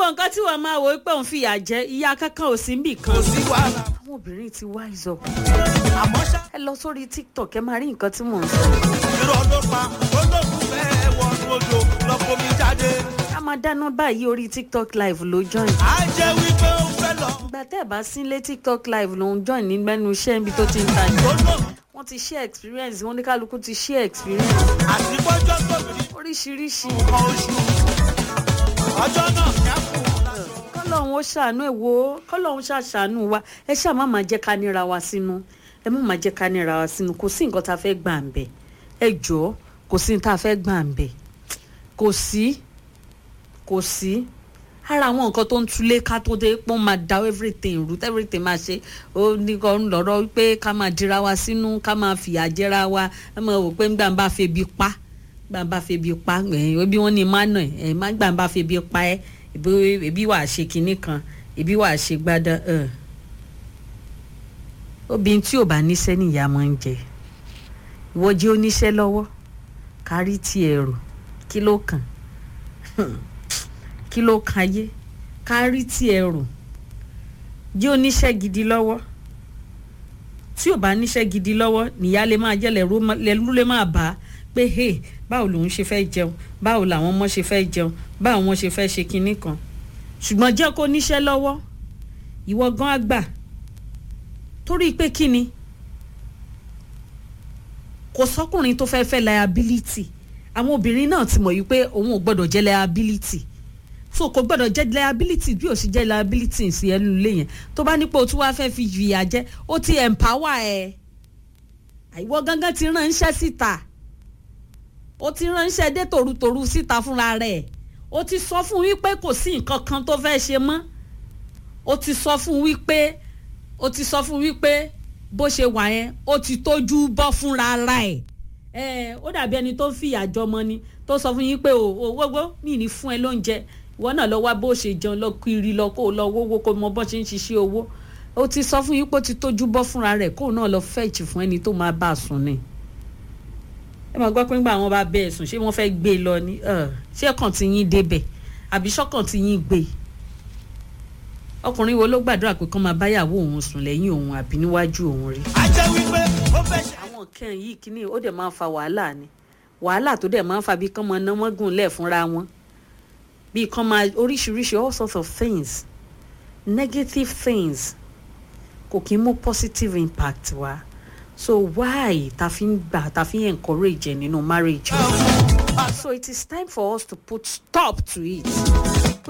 gbogbo nǹkan tí wọ́n máa wò ó pé òun fìyà jẹ ìyá kankan ò sí níbì kan kò sí wàhálà àwọn obìnrin ti wise up àmọ́ ṣá ẹ lọ sórí tiktok ẹ máa rí nǹkan tí mò ń sọ irọ́ ló pa olóògùn fẹ́ẹ́ wọnú odò lọ́kọ́ mi jáde a máa dáná báyìí orí tiktok live ló join á jẹ́ wípé ó fẹ́ lọ ìgbà tẹ́ ẹ̀ bá sílé tiktok live ló ń join nígbẹ́nu iṣẹ́ níbi tó ti ń tajà olóògùn wọ́n ti share experience wọ́n ní kálukú ti share experience àti bọ́jọ́ tó fi oríṣiríṣi kan oṣù ọjọ́ náà yá fún un láṣọ. kọ́lọ́hún ó ṣàánú ẹ̀ wò ó kọ́lọ́hún ṣàṣàánú wa ẹ ṣáà má máa jẹ́ ká níra wa sínú ẹ má máa jẹ́ ká níra wa sínú kò sí nǹkan tá a fẹ́ gbà ń bẹ̀ ẹ jọ̀ọ́ kò sí nǹkan tá a fẹ́ gbà ń bẹ̀ kò sí kò sí ara àwọn nǹkan tó ń túlé ká tó dé pọ́n máa da everything root everything máa ṣe ó ní kọ́ ń lọ́rọ́ wípé ká máa dira wa sínú ká máa fìyà jẹra wa ẹ máa wò pé ńgbà ń bá febi pa gbà ń bá febi pa ẹ̀ bí wọ́n ní mánà ẹ̀ má gbà ń bá febi pa ẹ́ ebi ebi wàá ṣe kinní kan ebi wàá ṣe gbádá ẹ̀ obìnrin tí ò bá níṣẹ́ nìyá máa ń jẹ ìwọ jẹ́ oníṣẹ́ lọ́wọ́ kárí tiẹ̀ rò kí ló kàn kí ló kan ayé kárí tiẹ̀ rò jẹ́ oníṣẹ́ gidi lọ́wọ́ tí ò bá níṣẹ́ gidi lọ́wọ́ nìyá lè máa jẹ́ lẹ́rú lè máa bá a pé hey báwo lòun ṣe fẹ́ jẹun báwo làwọn ọmọ ṣe fẹ́ jẹun báwo wọn ṣe fẹ́ ṣe kinní kan ṣùgbọ́n jẹ́ kó níṣẹ́ lọ́wọ́ ìwọ gan á gbà torí pé kí ni kò sọ́kùnrin tó fẹ́ẹ́ fẹ́ liability àwọn obìnrin náà ti mọ̀ yìí pé òun ò gbọ́dọ̀ jẹ́ liability so kò gbọ́dọ̀ jẹ́ liability bí ò sì jẹ́ liability sí ẹnu ilé yẹn tó bá nípò tí wàá fẹ́ fi fìyà jẹ ó ti empower ẹ àìwọ gángan ti ránṣẹ́ síta ó ti ránṣẹ́ dé tòrutòru síta fúnra rẹ̀ ó ti sọ fún wípé kò sí nǹkan kan tó fẹ́ ṣe mọ́ ó ti sọ fún wípé ó ti sọ fún wípé bó ṣe wà yẹn ó ti tójú bọ́ fúnra ara ẹ̀ ẹ ó dàbí ẹni tó ń fìyà jọmọ ni tó sọ fún yín pé o ò wọ́gbọ́ mi ní fún ẹ lóúnjẹ ìwọ náà lọ wá bó ṣe jẹun lọ kiri lọ kó o lọ wówó kó o mọ bó ṣe ń ṣiṣẹ́ owó ó ti sọ fún yín pé ó ti tójú bọ́ fúnra rẹ̀ kó o náà lọ fẹ́ẹ̀chì fún ẹni tó máa bá a sùn ni ẹ máa gbọ́ pé nígbà wọn bá bẹ́ẹ̀ sùn ṣé wọ́n fẹ́ gbé e lọ ni ṣé ọkàn ti yín débẹ̀ àbí ṣọ́kàn ti yín gbé ọkùnrin wo ló gbàdúrà pé kán máa báyàwó òun sùn lẹ́yìn òun àbí níwájú òun rí. á jẹ́ wípé ó fẹ́ ṣe. àwọn nǹkan yìí kíní ó dẹ̀ máa ń fa wàhálà ni wàhálà tó dẹ̀ máa ń fa bí kán máa ná wọ́n gùn lẹ̀ fúnra wọn bí kán máa oríṣiríṣi all sorts of things negative things kò kí ń mú positive impact wá so why ta fi ń gbà ta fi ń encourage ẹ nínú marriage so it is time for us to put stop to it